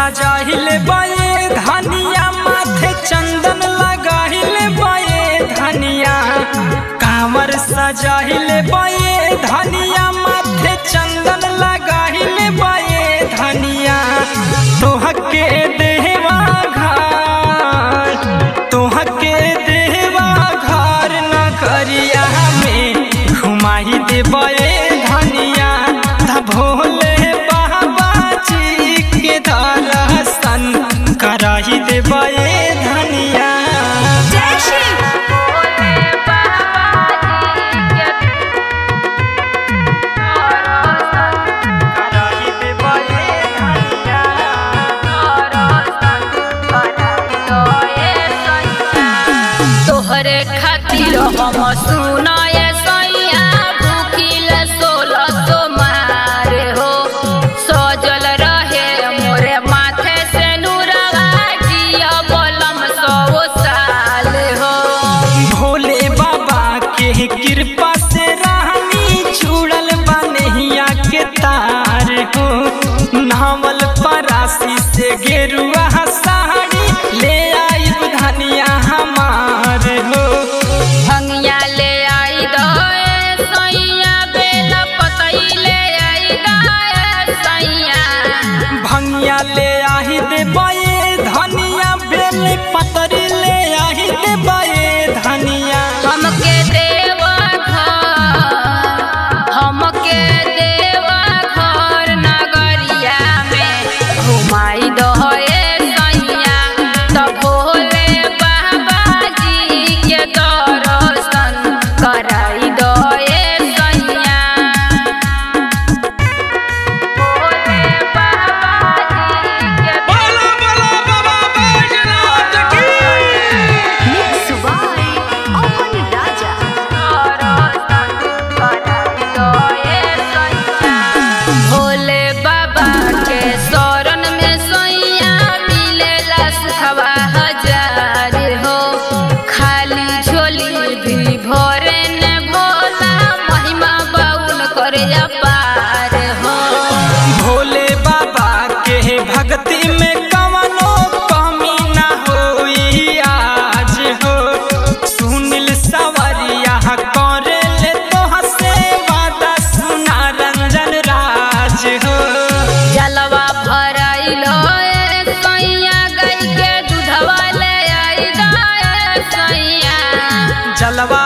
सजाहिले बाए धनिया माथे चंदन लगाहिले बाए धनिया कांवर सजाहिले बाए धनिया माथे चंदन लगाहिले बाए धनिया तोहके देवा घर तोहके देवा घर नगरिया में घुमाई देबे धनिया ध भोले बाबा जी के दर्शन कराई देबे धनिया जय शिव कराई देबे धनिया तोहरे खातिर हम सुनाए सैया भूखिल सोलह सो मार हो सजल रहे मोरे माथे से नूरवा जिया बलम सौ साल हो भोले बाबा के कृपा से रानी छुड़ल बनहिया के तार हो नावल परासी से गेरुआ साड़ी ले आई धनिया हमार हो भंगिया ले आई दए सैया बेला पतई ले आई दए सैया भंगिया ले आई दे बाए धनिया बेल पतरी ले आई दे बाए धनिया हमके देवा घर हमके देवा घर नगरिया में घुमाई दहे सैया तब भोले बाबा जी के दर्शन कराई दहे सैया भोले बाबा जी के Mix by Open Raja. Bhole बाबा के शरण में सैया मिलेला सुखवा हजार हो खाली झोली भी भरे ने भोला महिमा बाउन करे अपार हो भोले बाबा के भक्ति में कवनो कमी ना होई आज हो सुनिल सवरिया करे ले तो हसे वादा सुना रंजन राज हो जलवा भराइल सैया गई के दूधवा ले आई दाए सैया जलवा